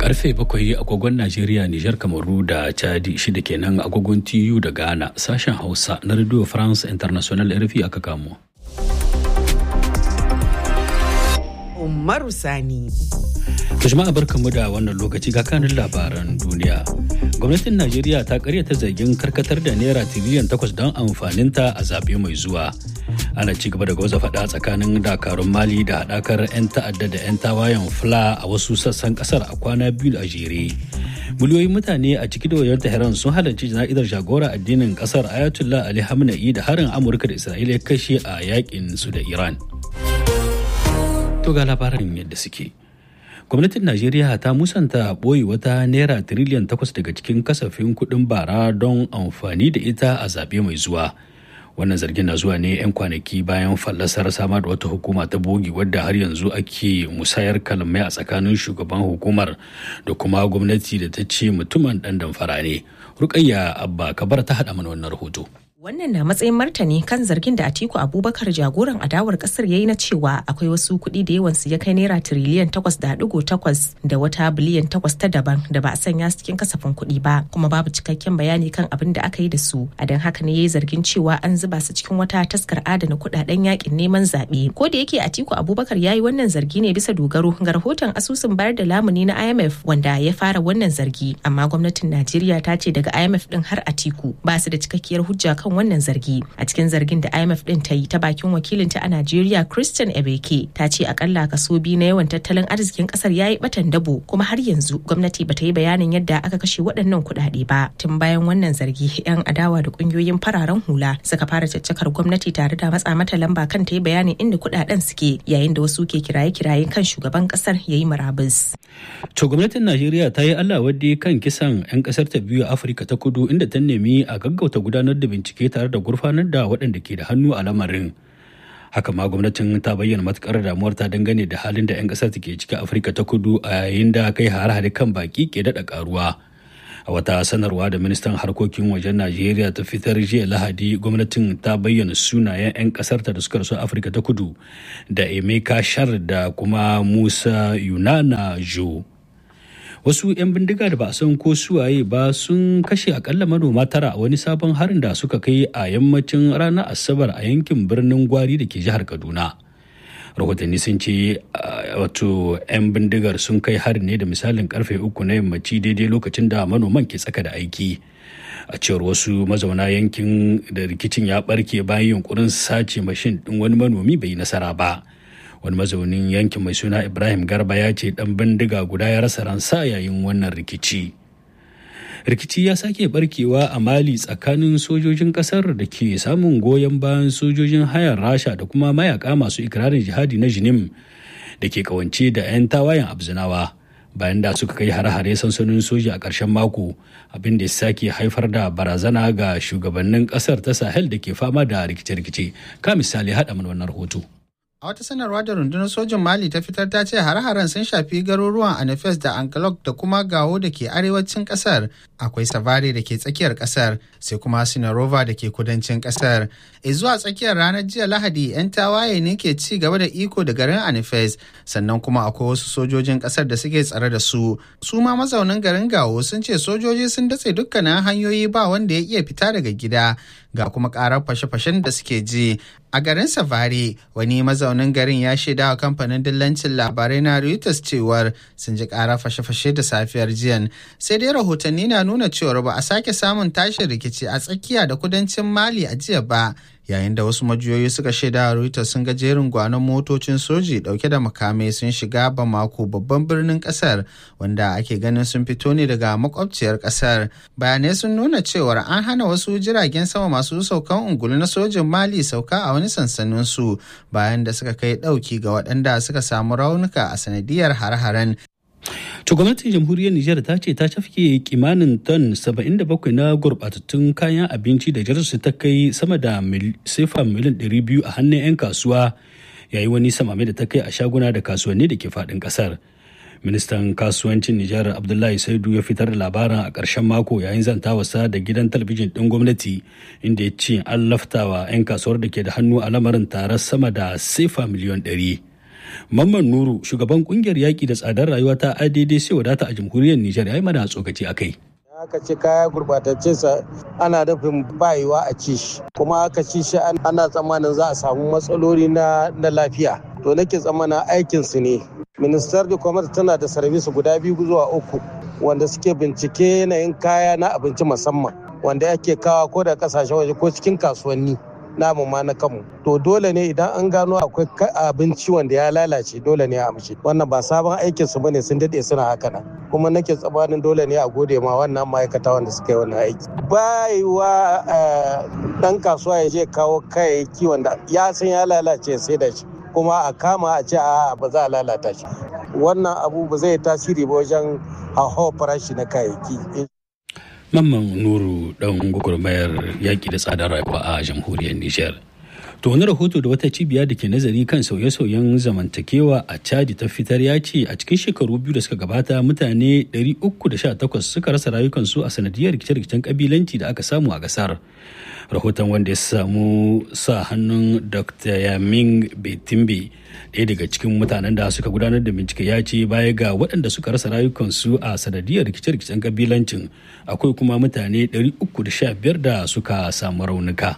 karfe bakwai agogon Najeriya, Nijar, Kamaru da Chadi shida kenan agogon TU da Ghana sashen Hausa na Radio France International RFI aka kamo. Umaru Sani. jama'a barkanmu da wannan lokaci ga kanin labaran duniya. Gwamnatin Najeriya ta karyata zargin karkatar da naira tiriliyan takwas don amfaninta a zaɓe mai zuwa. Ana ci gaba da gwaza faɗa tsakanin dakarun Mali da haɗakar 'yan ta'adda da 'yan tawayen Fula a wasu sassan ƙasar a kwana biyu a jere. Miliyoyin mutane a ciki da wajen Tehran sun halarci jana'izar jagora addinin ƙasar Ayatollah Ali Hamna'i da harin Amurka da Isra'ila ya kashe a yakin su da Iran. To ga labarin yadda suke. gwamnatin najeriya ta musanta ɓoye wata naira tiriliyan takwas daga cikin kasafin kuɗin bara don amfani da ita a zaɓe mai zuwa wannan zargin na zuwa ne 'yan kwanaki bayan fallasar samar da wata hukuma ta bogi wadda har yanzu ake musayar kalamai a tsakanin shugaban hukumar da kuma gwamnati da ta ce mutumin ɗan damfara ne rukayya abba kabar ta haɗa mana wannan rahoto Wannan na matsayin martani kan zargin da Atiku Abubakar jagoran adawar kasar ya yi na cewa akwai wasu kuɗi da yawansu ya kai naira tiriliyan takwas da ɗigo takwas da wata biliyan takwas ta daban da ba a sanya su cikin kasafin kuɗi ba kuma babu cikakken bayani kan abin da aka yi da su a don haka ne ya yi zargin cewa an zuba su cikin wata taskar adana kuɗaɗen yakin neman zaɓe ko da yake Atiku Abubakar ya yi wannan zargi ne bisa dogaro ga rahoton asusun bayar da lamuni na IMF wanda ya fara wannan zargi amma gwamnatin Najeriya ta ce daga IMF din har Atiku ba su da cikakkiyar hujja kan wannan zargi a cikin zargin da imf din ta yi ta bakin wakilinta a najeriya christian ebeke ta ce akalla kaso biyu na yawan tattalin arzikin kasar ya yi batan dabo kuma har yanzu gwamnati ba ta yi bayanin yadda aka kashe waɗannan kuɗaɗe ba tun bayan wannan zargi yan adawa da ƙungiyoyin fararen hula suka fara caccakar gwamnati tare da matsa mata lamba kan ta yi bayanin inda kuɗaɗen suke yayin da wasu ke kiraye-kiraye kan shugaban kasar ya yi murabus. to gwamnatin najeriya ta yi allah wadde kan kisan 'yan kasar ta biyu a afirka ta kudu inda ta nemi a gaggauta gudanar da bincike tare da gurfanar da waɗanda ke da hannu a lamarin haka ma gwamnatin ta bayyana matukar damuwar ta dangane da halin da 'yan ƙasar ke ciki afirka ta kudu a yayin da kai hare-hare kan baki ke daɗa karuwa a wata sanarwa da ministan harkokin wajen najeriya ta fitar jiya lahadi gwamnatin ta bayyana sunayen 'yan ƙasarta da suka rasu afirka ta kudu da emeka shar da kuma musa yunana jo wasu 'yan bindiga da ba a san ko suwaye ba sun kashe akalla manoma tara a wani sabon harin da suka kai a yammacin ranar asabar a yankin birnin gwari da ke jihar kaduna rahotanni sun ce wato 'yan bindigar sun kai harin ne da misalin karfe uku na yammaci daidai lokacin da manoman ke tsaka da aiki a cewar wasu mazauna yankin da rikicin ya barke bayan yunkurin sace mashin din wani manomi bai yi nasara ba wani mazaunin yankin mai suna ibrahim garba ya ce dan bindiga guda ya rasa ransa yayin wannan rikici rikici ya sake barkewa a mali tsakanin sojojin kasar da ke samun goyon bayan sojojin hayar rasha da kuma mayaka masu ikirarin jihadi na jinim da ke kawance da 'yan tawayen abzinawa bayan da suka kai hare-hare sansanin soja a ƙarshen mako abin da ya sake haifar da barazana ga shugabannin ƙasar ta sahel da ke fama da rikice-rikice ka misali haɗa mana wannan rahoto A wata sanarwa da rundunar sojin Mali ta fitar ta ce hare-haren sun shafi garuruwan Anafes da Ankalok da kuma Gawo da ke arewacin kasar. Akwai Savare da ke tsakiyar kasar, sai kuma Sinarova da ke kudancin kasar. E zuwa tsakiyar ranar jiya Lahadi, 'yan tawaye ne ke ci gaba da iko da garin Anafes, sannan kuma akwai wasu sojojin kasar da suke tsare da su. Su ma mazaunin garin Gawo sun ce sojoji sun datse dukkanin hanyoyi ba wanda ya iya fita daga gida. Ga kuma karar fashe-fashen da suke ji. A garin Savare, wani mazaunin garin ya shaida wa kamfanin dillancin labarai na Reuters cewar sun ji ƙara fashe-fashe da safiyar jiyan. Sai dai rahotanni na nuna cewar ba a sake samun tashin rikici a tsakiya da kudancin Mali a jiya ba. Yayin da wasu majiyoyi suka shaida wa Reuters sun ga jerin gwanon motocin soji dauke da makamai sun shiga Bamako babban birnin kasar wanda ake ganin sun fito ne daga makwabciyar kasar. Bayanai sun nuna cewar an hana wasu jiragen sama masu saukan ungulu na sojin Mali sauka a wani sansanin su bayan da suka kai ɗauki ga waɗanda suka samu raunuka a sanadiyar har-haren To gwamnatin jamhuriyar Nijar ta ce ta cafke kimanin ton 77 na gurbatattun kayan abinci da jarsu ta kai sama da sefa miliyan 200 a hannun 'yan kasuwa yayi wani samame da ta kai a shaguna da kasuwanni da ke faɗin ƙasar. Ministan kasuwancin Nijar Abdullahi Saidu ya fitar da labarin a ƙarshen mako yayin zantawarsa da gidan talabijin ɗin gwamnati inda ya ce an laftawa 'yan kasuwar da ke da hannu a lamarin tare sama da sefa miliyan 100. Mamman Nuru shugaban kungiyar yaƙi da tsadar rayuwa ta ADD sai wadata a jamhuriyar Nijar ya yi mana tsokaci a kai. aka ce kaya gurbatacce sa ana nufin bayewa a ci shi kuma aka ci shi ana tsammanin za a samu matsaloli na lafiya to nake tsammanin aikin su ne ministar da commerce tana da sarbisu guda biyu zuwa uku wanda suke bincike yanayin kaya na abinci musamman wanda ake kawa ko da kasashen waje ko cikin kasuwanni namu ma na kanmu to dole ne idan an gano akwai abinci wanda ya lalace dole ne a amshi wannan ba sabon aikin su bane sun dade suna haka nan kuma nake tsabanin dole ne a gode ma wannan ma'aikata wanda suka yi wannan aiki bayiwa dan kasuwa ya je kawo kayayyaki wanda ya san ya lalace sai da shi kuma a kama a ce a ba za a lalata shi wannan abu ba zai tasiri ba wajen hauhawar farashi na kayayyaki Mamman Nuru ɗan gwagwarmayar yaƙi da tsadar rayuwa a jamhuriyar Nijar. To wani rahoto da wata cibiya da ke nazari kan sauye-sauyen zamantakewa a Chadi ta fitar ya ce a cikin shekaru biyu da suka gabata mutane 318 suka rasa rayukansu a sanadiyar rikice-rikicen kabilanci da aka samu a gasar. Rahoton wanda ya samu sa hannun Dr. Yamin Betimbe ɗaya daga cikin mutanen da suka gudanar da bincike ya ce baya ga waɗanda suka rasa rayukansu a sanadiyar rikice-rikicen kabilancin akwai kuma mutane 315 da suka samu raunuka.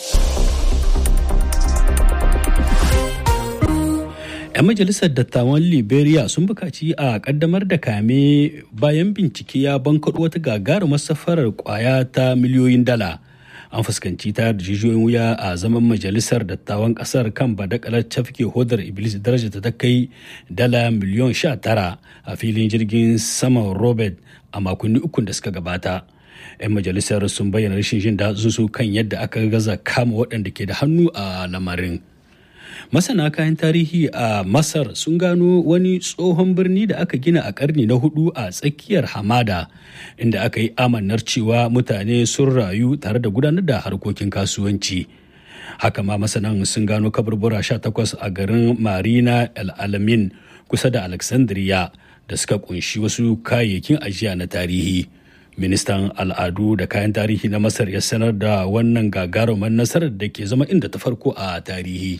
'yan majalisar dattawan liberia sun bukaci a kaddamar da kame bayan bincike ya bankaɗo wata gagarumar safarar kwaya ta miliyoyin dala an fuskanci ta jijiyoyin wuya a zaman majalisar dattawan kasar kan badakalar cafke hodar iblis daraja ta kai dala miliyon sha tara a filin jirgin saman robert a makonni ukun da suka gabata 'yan majalisar sun bayyana rashin jin su kan yadda aka gaza kama waɗanda ke da hannu a lamarin masana kayan tarihi a masar sun gano wani tsohon birni da aka gina a karni na hudu a tsakiyar hamada inda aka yi amannar cewa mutane sun rayu tare da gudanar da harkokin kasuwanci haka ma masanan sun gano kaburbura 18 a garin marina el-alamin kusa da alexandria da suka kunshi wasu kayayyakin ajiya na tarihi ministan al'adu da kayan tarihi na masar ya sanar da wannan gagarumar nasarar da ke zama inda ta farko a tarihi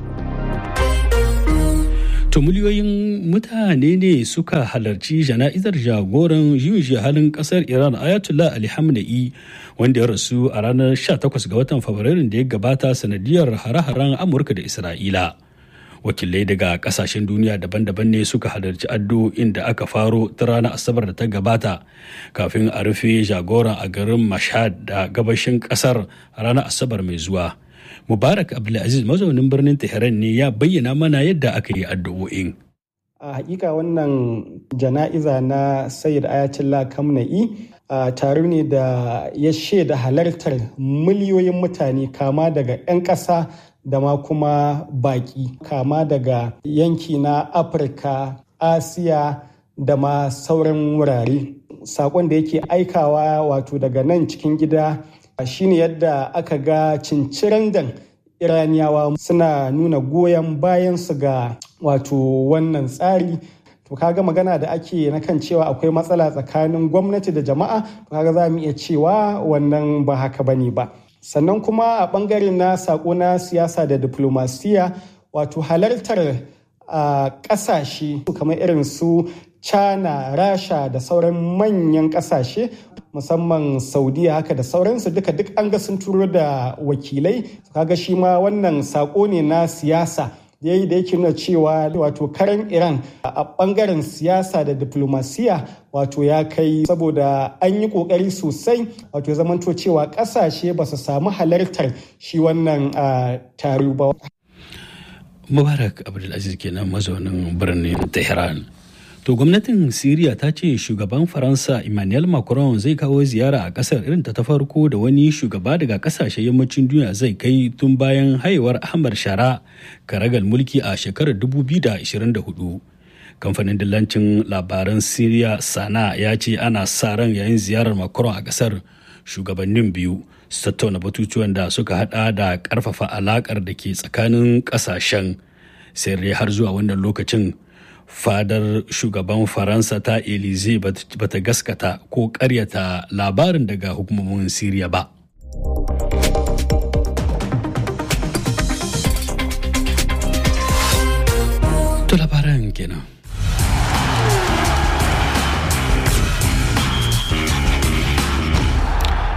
To miliyoyin mutane ne suka halarci jana'izar jagoran juyin halin kasar Iran Ayatollah Ali Hamna'i wanda ya rasu a ranar 18 ga watan Fabrairun da ya gabata sanadiyar hare-haren Amurka da Isra'ila. Wakilai daga kasashen duniya daban-daban ne suka halarci addu'o'in da aka faro ta ranar Asabar da ta gabata kafin a rufe jagoran a garin Mashhad da gabashin kasar ranar Asabar mai zuwa. Mubarak Abdulaziz mazaunin birnin Tehran ne ya bayyana mana yadda aka yi addu'o'in. A hakika wannan jana'iza na Sayyid Ayatollah Kamna'i tare ne da ya shaida halartar miliyoyin mutane kama daga 'yan ƙasa da ma kuma baƙi kama daga yanki na Afirka, Asiya da ma sauran wurare. Saƙon da yake aikawa wato daga nan cikin gida shine yadda aka ga cincirandan iraniyawa suna nuna goyon bayan su ga wato wannan tsari to kaga magana da ake na kan cewa akwai matsala tsakanin gwamnati da jama'a to kaga za mu iya cewa wannan ba haka bane ba sannan kuma a bangare na sako na siyasa da diplomasiya wato halartar a kasashe kamar irin su china rasha da sauran manyan kasashe musamman saudiya haka da sauransu duka duk an ga sun turo da wakilai kaga shi ma wannan sako ne na siyasa yayi da yake nuna cewa wato karan iran a bangaren siyasa da diplomasiya wato ya kai saboda an yi kokari sosai wato zamanto cewa kasashe ba su samu halartar shi wannan taro ba mubarak abdulaziz kenan mazaunin birnin tehran To gwamnatin Siriya ta ce shugaban Faransa Emmanuel Macron zai kawo ziyara a kasar irin ta farko da wani shugaba daga kasashen yammacin duniya zai kai tun bayan haihuwar Ahmad Shara karagal mulki a shekarar 2024. Kamfanin dillancin labaran Siriya Sana ya ce ana sa ran yayin ziyarar Macron a kasar shugabannin biyu su tattauna batutuwan da suka hada da karfafa alakar da ke tsakanin kasashen sai har zuwa wannan lokacin fadar shugaban faransa ta elize bata gaskata ko karyata labarin daga hukumomin siriya ba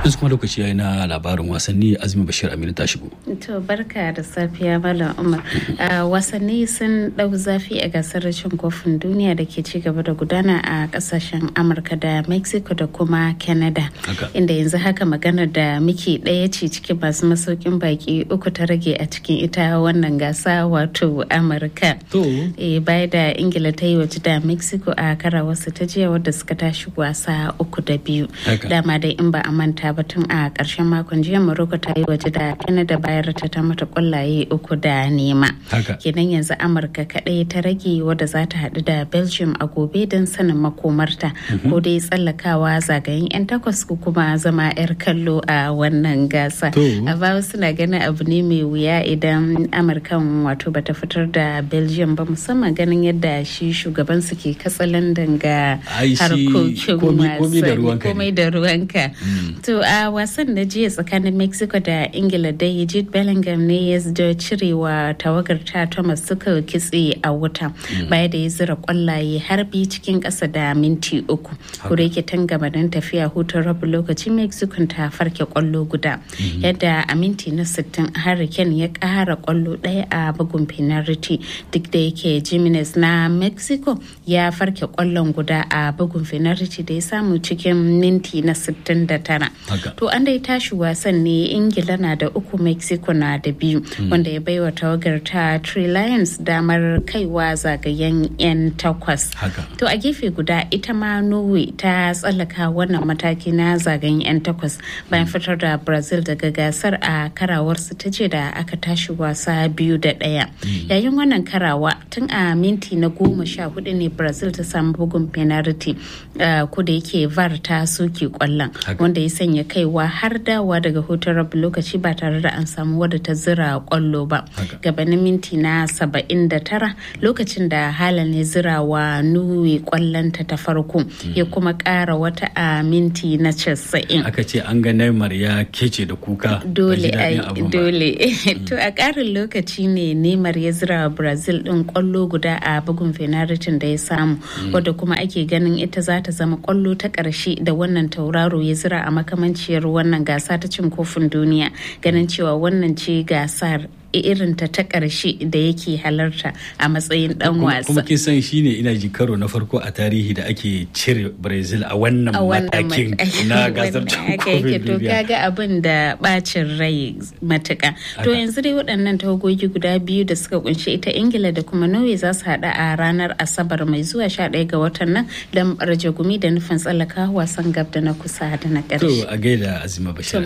yanzu kuma lokaci yayi na labarin wasanni azumi bashir aminu ta shigo to barka da safiya malam umar wasanni sun dau zafi a gasar cin kofin duniya da ke ci gaba da gudana a kasashen amurka da mexico da kuma canada inda yanzu haka magana da muke ɗaya ce cikin masu masaukin baki uku ta rage a cikin ita wannan gasa wato amurka baya da ingila ta yi waje da mexico a kara wasu ta jiya wadda suka tashi wasa uku da biyu dama dai in ba a manta ba tun a ƙarshen makon jiya morocco ta yi waje da canada bayar ta ta mata kwallaye uku da nema kenan yanzu amurka kaɗai ta rage wadda za ta haɗu da belgium a gobe don sanin makomarta ko dai tsallakawa zagayen 'yan takwas ko kuma zama 'yar kallo a wannan gasa a bawa suna ganin abu ne mai wuya idan amurkan wato bata fitar da belgium ba musamman ganin yadda shi shugaban su ke katsalandan ga harkokin wasanni komai da ruwanka to a wasan da jiya tsakanin mexico da ingila dai jude bellingham ne ya da cirewa tawagar ta thomas suka kitse a wuta baya da ya zira kwallaye har bi cikin kasa da minti uku kuma yake tangama don tafiya hutun rabu lokaci mexico ta farke kwallo guda yadda a minti na 60 hurricane ya kara kwallo daya a bugun penalty duk da yake jimenez na mexico ya farke kwallon guda a bugun penalty da ya samu cikin minti na 69 to an dai tashi wasan ne ingila na da uku mexico na da biyu wanda ya baiwa tawagar ta Three Lions damar kaiwa zagayen 'yan takwas. To a gefe guda ita ma Norway ta tsallaka wannan mataki na zagayen 'yan takwas bayan fitar da Brazil daga gasar a karawarsu ta ce da aka tashi wasa biyu da ɗaya. Yayin wannan karawa tun a minti na goma sha hudu ne Brazil ta samu bugun penalty ko da yake VAR ta soke kwallon wanda ya sanya kaiwa har dawa daga hutun rabu lokaci ba tare da an samu wadda ta zira kwallo ba. Gabanin minti na 79 lokacin da halan ya zira wa nuwe kwallonta ta farko ya kuma kara wata a minti na 90 aka ce an ga Neymar ya kece da kuka dole dole to a karin lokaci ne Neymar ya zira wa Brazil din kwallo guda a bugun fenaritin da ya samu wadda kuma ake ganin ita za ta zama kwallo ta karshe da wannan tauraro ya zira a makamanciyar wannan gasa ta cin kofin duniya ganin cewa wannan ce gasar irinta ta ƙarshe da yake halarta a matsayin dan wasa. Kuma kin san shine ina ji karo na farko a tarihi da ake cire Brazil a wannan matakin na gasar kofin To kaga abin da bacin rai matuka. To yanzu dai waɗannan tawagogi guda biyu da suka kunshi ita Ingila da kuma Norway za su haɗa a ranar Asabar mai zuwa 11 ga watan nan don barje gumi da nufin tsallaka wasan gab da na kusa da na ƙarshe. To a gaida Azima Bashir.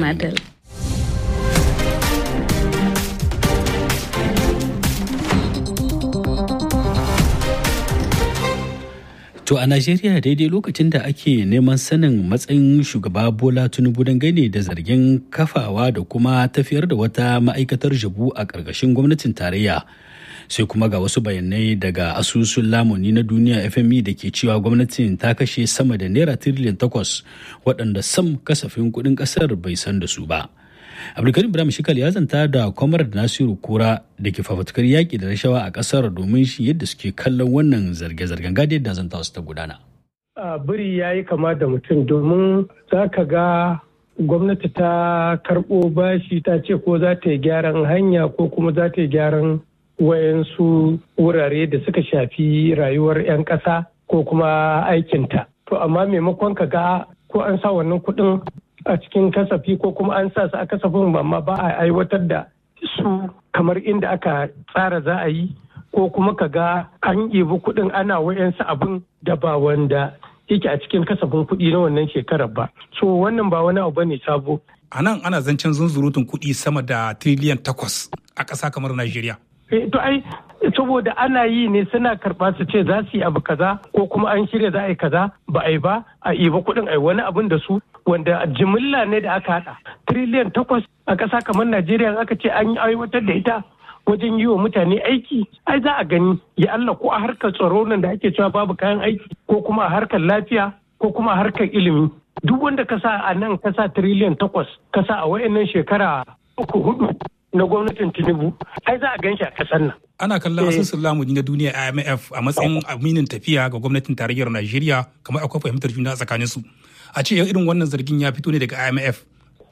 To a Najeriya daidai lokacin da ake neman sanin matsayin shugaba Bola Tinubu dangane da zargin kafawa da kuma tafiyar da wata ma'aikatar jabu a ƙarƙashin gwamnatin tarayya. Sai kuma ga wasu bayanai daga asusun lamuni na duniya FMI da ke cewa gwamnatin ta kashe sama da naira tiriliyan takwas waɗanda sam kasafin kuɗin ƙasar bai san da su ba. abdulkarim ibrahim shikal ya zanta da kwamar nasiru kura da ke fafutukar yaƙi da rashawa a ƙasar domin shi yadda suke kallon wannan zarge-zargen gadi yadda zanta su ta gudana. biri ya yi kama da mutum domin za ka ga gwamnati ta karɓo bashi ta ce ko za ta yi gyaran hanya ko kuma za ta yi gyaran wayansu wurare da suka shafi rayuwar 'yan ƙasa ko kuma aikinta. To amma maimakon ka ga ko an sa wannan kuɗin a cikin kasafi ko kuma an sa su a kasafin amma ba a aiwatar da su kamar inda aka tsara za a yi ko kuma ka ga an ibi kuɗin ana wayansu abin da ba wanda yake a cikin kasafin kuɗi na wannan shekarar ba so wannan ba wani abu ne sabo a nan ana zancen zunzurutun kuɗi sama da tiriliyan takwas a ƙasa kamar najeriya to ai saboda ana yi ne suna karɓa su ce za su yi abu kaza ko kuma an shirya za a yi kaza ba a yi ba a iba kuɗin a yi wani abin da su wanda jimilla ne da aka haɗa tiriliyan takwas a ƙasa kamar najeriya aka ce an yi aiwatar da ita wajen yi wa mutane aiki ai za a gani ya Allah ko a harkar tsaro nan da ake cewa babu kayan aiki ko kuma a harkar lafiya ko kuma a harkar ilimi duk wanda ka sa a nan ka sa tiriliyan takwas ka sa a wayannan shekara uku hudu na gwamnatin tinubu ai za a gan shi a ƙasar nan ana kallon asusun lamuni na duniya imf a matsayin aminin tafiya ga gwamnatin tarayyar najeriya kamar akwai fahimtar juna tsakanin su a ce irin wannan zargin ya fito ne daga imf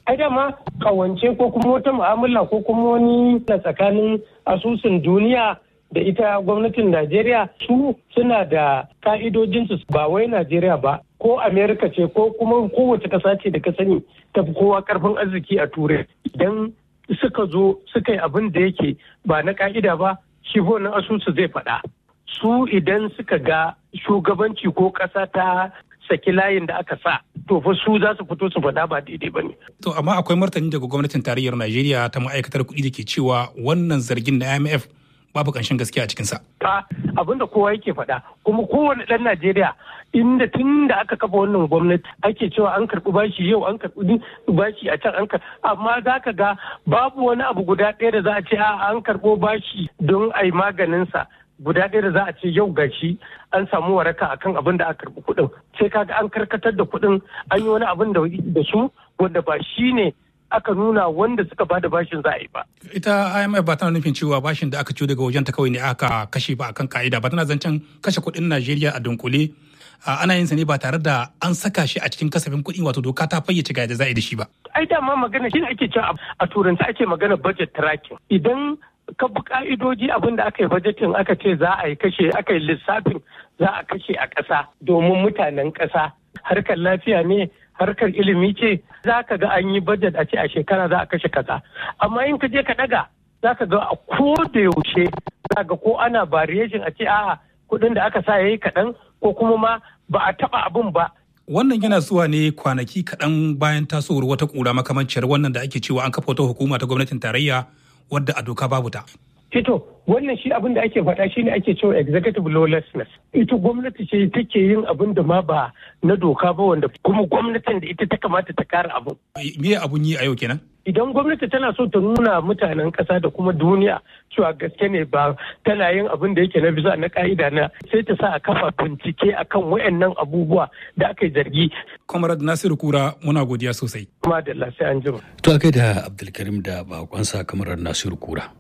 ai dama kawance ko kuma wata mu'amala ko kuma wani tsakanin asusun duniya da ita gwamnatin Najeriya su suna da ka'idojinsu ba wai Najeriya ba ko Amerika ce ko kuma kowace ƙasa ce da ka sani ta fi kowa karfin arziki a turai idan suka zo suka yi abin da yake ba na ka'ida ba shi na asusu zai faɗa su idan suka ga shugabanci ko ƙasa ta saki layin da aka sa to fa su za su fito su faɗa ba daidai ba ne. To amma akwai martani daga gwamnatin tarayyar Najeriya ta ma'aikatar kuɗi da ke cewa wannan zargin na IMF babu ƙanshin gaskiya a cikinsa. Ta abin da kowa yake faɗa kuma kowane ɗan Najeriya inda tun da aka kafa wannan gwamnati ake cewa an karɓi bashi yau an karɓi bashi a can an karɓi amma za ka ga babu wani abu guda ɗaya da za a ce a an karɓo bashi don a yi maganinsa guda ɗaya da za a ce yau gashi an samu waraka akan abin da aka karɓi kuɗin sai kaga an karkatar da kuɗin an yi wani abin da su wanda ba shi ne aka nuna wanda suka ba da bashin za a yi ba. Ita IMF ba tana nufin cewa bashin da aka ciyo daga wajen ta kawai ne aka kashe ba akan ka'ida ba tana zancen kashe kuɗin Najeriya a dunkule ana yin sa ne ba tare da an saka shi a cikin kasafin kuɗi wato doka ta fayyace ga yadda za a yi da shi ba. Ai dama magana shi ake cewa a turanci ake magana budget tracking idan ka bi ka'idoji abin da aka yi bajetin aka ce za a yi kashe aka yi lissafin za a kashe a ƙasa domin mutanen ƙasa harkar lafiya ne harkar ilimi ce za ka ga an yi bajet a ce a shekara za a kashe kaza amma in ka je ka daga za ka ga a ko da yaushe za ga ko ana variation a ce a'a kuɗin da aka sa yayi kaɗan ko kuma ma ba a taɓa abin ba Wannan yana zuwa ne kwanaki kaɗan bayan tasowar wata ƙura makamanciyar wannan da ake cewa an kafa wata hukuma ta gwamnatin tarayya wadda a doka babu ta. Fito, wannan shi abin da ake faɗa shi ne ake cewa executive lawlessness. Ita gwamnati ce take yin abin da ma ba na doka ba wanda kuma gwamnatin da ita ta kamata ta kare abin. Me abun yi a yau kenan? Idan gwamnati tana so ta nuna mutanen ƙasa da kuma duniya cewa gaske ne ba tana yin abin da yake na bisa na ka'ida na sai ta sa a kafa bincike akan wayannan abubuwa da aka yi zargi. Comrade Nasiru Kura muna godiya sosai. Kuma da sai an jima. To akai da Abdulkarim da bakonsa kamar Nasiru Kura.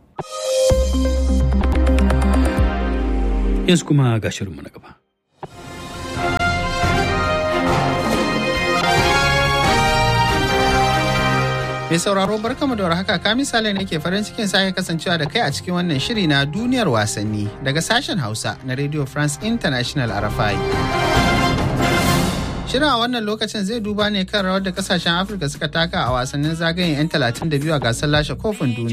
Yanzu kuma ga shirinmu na gaba. Mai sauraro barkamu da warhaka ka misali ne ke farin cikin sake kasancewa da kai a cikin wannan shiri na duniyar wasanni daga sashen Hausa na Radio France International RFI. Shirin a wannan lokacin zai duba ne kan rawar da kasashen Afirka suka taka a wasannin zagayen 'yan 32 a gasar lashe kofin duniya.